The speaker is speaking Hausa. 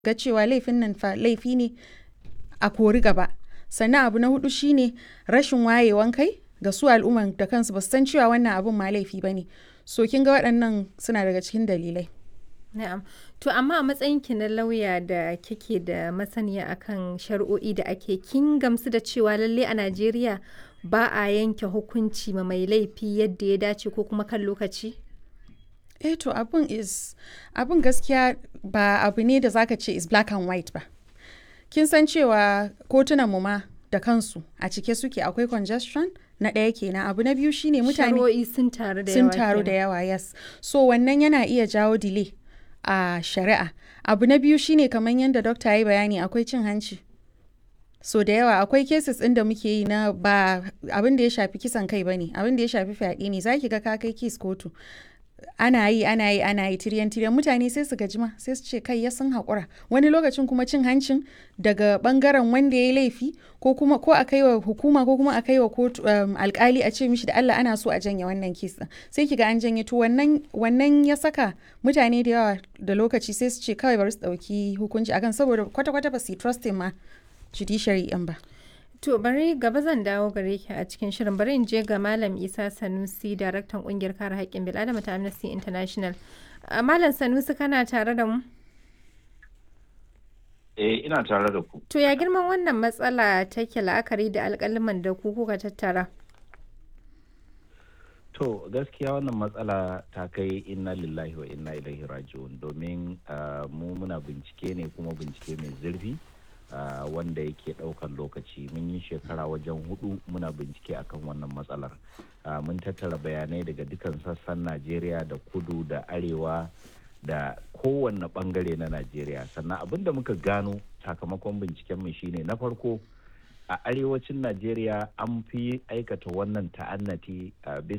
ga cewa laifin nan fa laifi ne a kori gaba sannan abu na hudu shine rashin wayewan kai ga su al'umman da kansu ba su san cewa wannan abun ma laifi ba ne so kin ga waɗannan suna daga cikin dalilai Na'am. To amma a matsayinki na lauya da kike da masaniya akan shari'o'i da ake kin gamsu da cewa lalle a Najeriya ba a yanke hukunci ma mai laifi yadda ya dace ko kuma kan lokaci? eh to abun is abun gaskiya ba abu ne da zaka ce is black and white ba kin san cewa kotunan mu ma da kansu a cike suke akwai congestion na ɗaya kenan abu na biyu shine mutane Shari'o'i sun taru da sun yawa. taru da kenan. yawa yes so wannan yana iya jawo delay a shari'a abu na biyu shine kamar yadda dokta ya yi bayani akwai cin hanci so da yawa akwai cases ɗin da muke yi na ba abin da ya shafi kisan kai bane abin da ya shafi fyaɗe ne zaki ga ka kai kes kotu ana yi ana yi ana yi tiryan tiryan mutane sai su gaji ma sai su ce kai ya sun haƙura wani lokacin kuma cin hancin daga bangaren wanda ya yi laifi ko kuma ko a kai wa hukuma ko kuma a kai wa kotu um, alkali a ce mishi da Allah ana so a janye wannan kes din sai kiga an janye to wannan wannan ya saka mutane da yawa da lokaci sai su ce kawai bari su dauki hukunci akan saboda kwata kwata ba su yi trusting ma judiciary din ba To bari gaba zan dawo gare ki a cikin shirin bari in je ga Malam Isa Sanusi daraktan kungiyar kare haƙƙin bil'adama ta Amnesty International. A Malam Sanusi kana tare da mu? Eh, ina tare da ku. To ya girman wannan matsala take la'akari da alƙaliman da ku kuka tattara? To, gaskiya wannan matsala ta kai inna lillahi wa inna ilaihi raji'un domin ah, mu muna bincike ne kuma bincike mai zurfi ah, wanda yake ɗaukan lokaci. Mun yi shekara wajen hudu muna bincike akan wannan matsalar. Ah, mun tattara bayanai daga dukan sassan Najeriya da kudu da arewa da kowanne bangare na Najeriya. Sannan abin da muka gano sakamakon bincikenmu shine na farko a arewacin Najeriya an fi aikata wannan ta'annati a bisa